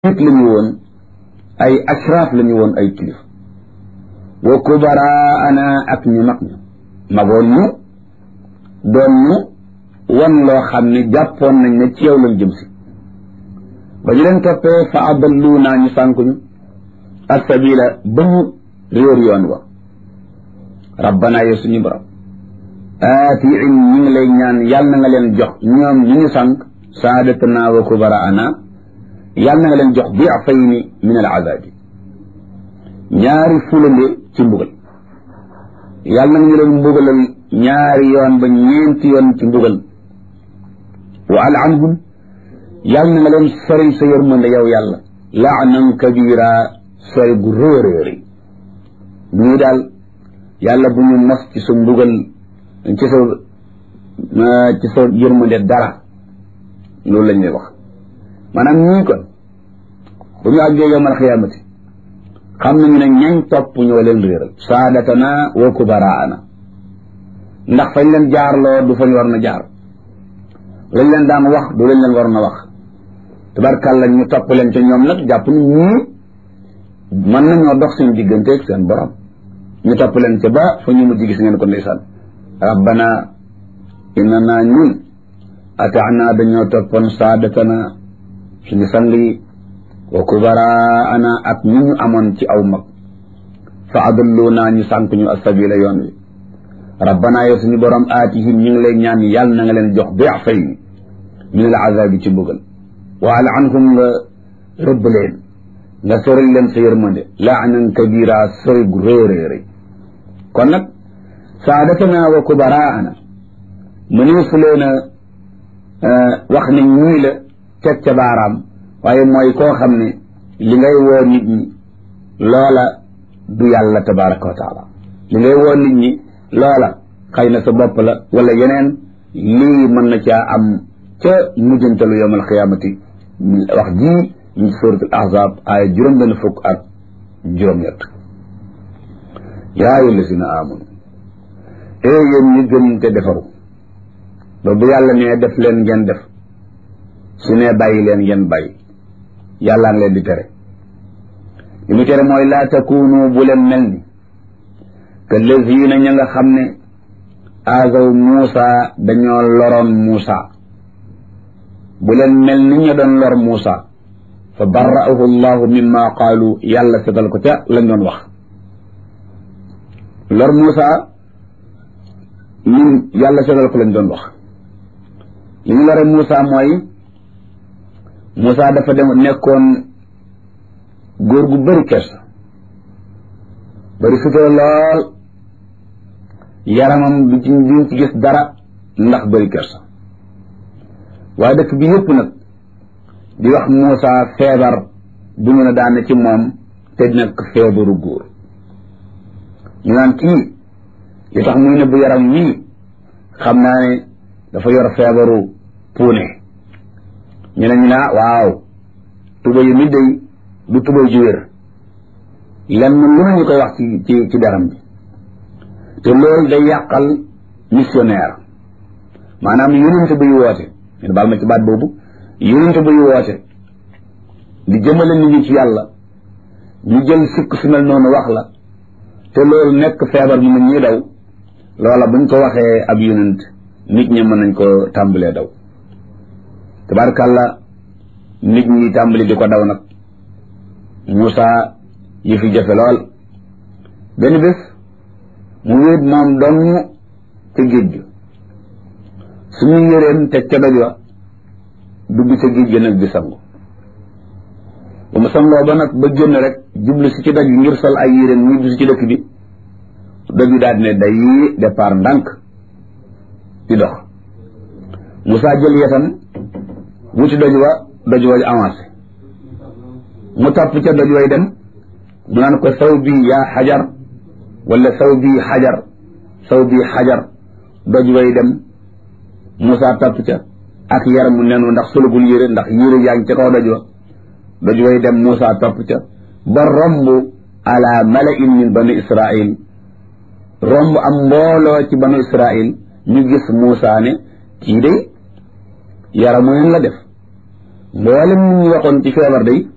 nit la ñu woon ay ashraaf la ñu woon ay kilifa wa kubaraana ak ñu mag ñu magoon ñu doon ñu wan loo xam ne jàppoon nañ ne ci yow lañ jëm si ba ñu leen toppee fa adallu naa ñu sànkuñu assabila ba ñu réer yoon wa rabbana yow suñu borom aatiin ñu ngi lay ñaan yàlla na nga leen jox ñoom ñu ñu sànk saadatana wa kubaraana yàlla na nga leen jox diafayni min al azabi ñaari fulande ci mbugal yàlla na nga ñu leen mbugalal ñaari yoon ba ñeenti yoon ci mbugal wa al'anhum yàlla na nga leen sori sa yërmande yow yàlla laanan kabira sori gu réeréeri ñii daal yàlla bu ñu mos ci sa mbugal ci sa ci sa yërmande dara loolu lañ lay wax maanaam ñii kon bu ñu àggee yowmal xiyaamati xam nañu ne ñañ topp ñoo leen réeral saadatana wa kubaraana ndax fañ leen jaarloo du fañ war na jaar lañ leen daan wax du lañ leen war na wax tabarkàlla ñu topp leen ca ñoom nag jàpp ni ñii mën nañoo dox seen digganteeg seen borom ñu topp leen ca ba fa ñu mujj gis ngeen ko ndeysaan rabbana innana ñun ataana dañoo toppoon saadatana suñu sang yi wa kubaraana ak ñu ñu amoon ci aw mag fa adalluuna ñu sànk ñu asabila yoon wi rabbana yow suñu borom aatihim ñu ngi lay ñaan yàlla na nga leen jox diafay min al azabi ci mbugal wa al'anhum nga rëbb leen nga sori leen sa yërmande laanan kabira sori gu réeréeré kon nag saadatana wa kubaraana mëneefu leen a wax ne ñii la teg ca baaraam waaye mooy koo xam ne li ngay woo nit ñi loola du yàlla tabaraka wa taala li ngay woo nit ñi loola xëy na sa bopp la wala yeneen lii mën na caa am ca mujjantalu yowm alqiyaamati wax ji ñu surat al ahzab aaya juróom benn fukk ak juróom-ñett yaa ayyuha llazina amanu ee yéen ñi gëm te defaru ba bu yàlla nee def leen ngeen def su nee bàyyi leen ngeen bàyyi yàllaa ngi leen di tere li mu tere mooy laa takunu bu leen mel ni que lazina ña nga xam ne azaw Muusa dañoo loroon Muusa bu leen mel ni ñu doon lor Muusa fa barra'ahu llahu mimma qaalu yàlla setal ko ca lañ doon wax lor Muusa ñun yàlla setal ko lañ doon wax li ñu lore Muusa mooy Muusa dafa dem nekkoon góor gu bëri kersa bëri sutura lool yaramam du ci duñ ci gis dara ndax bëri kersa waaye dëkk bi yëpp nag di wax Muusa feebar bu ñu ne daane ci moom te nekk feebaru góor ñu naan kii li tax muy ne bu yaram wii xam naa ne dafa yor feebaru puune ñu ne ñu naa waaw tuba yi mi day du tuba ju wér lenn lu ne ñu koy wax ci ci ci deram bi te loolu day yàqal missionnaire maanaam yonente buy woote ñu baal ma ci baat boobu yonente buy woote di jëmale nit ñi ci yàlla ñu jël sikk su mel noonu wax la te loolu nekk feebar mu nit ñi daw loola buñ ko waxee ab yonent nit ñi mën nañ ko tàmbalee daw tabarkàlla nit ñi tàmbali di ko daw nag Moussa yi fi jafe lool benn bés mu wéet moom dong ca géej ga suñu yëreem te ca doj wa dugg ca géej ga nag di sangu ba mu sangoo ba nag ba génn rek jublu si ci doj bi ngir sol ay yéreem ñibbi si ci dëkk bi doj bi daal di ne day départ ndànk di dox Moussa jël yetam wuti doj wa doj wa avancé mu topp ca doj way dem mu naan ko saw bi yaa xajar wala saw bi xajar saw bi xajar doj way dem Moussa topp ca ak yaramu nenu ndax solugul yére ndax yére yaa ngi ca kaw doj wa doj way dem Moussa topp ca ba romb ala malain min bani Israil romb am mbooloo ci banu Israil ñu gis Moussa ne kii de yaramu nen la def mboolem ñu waxoon ci feebar day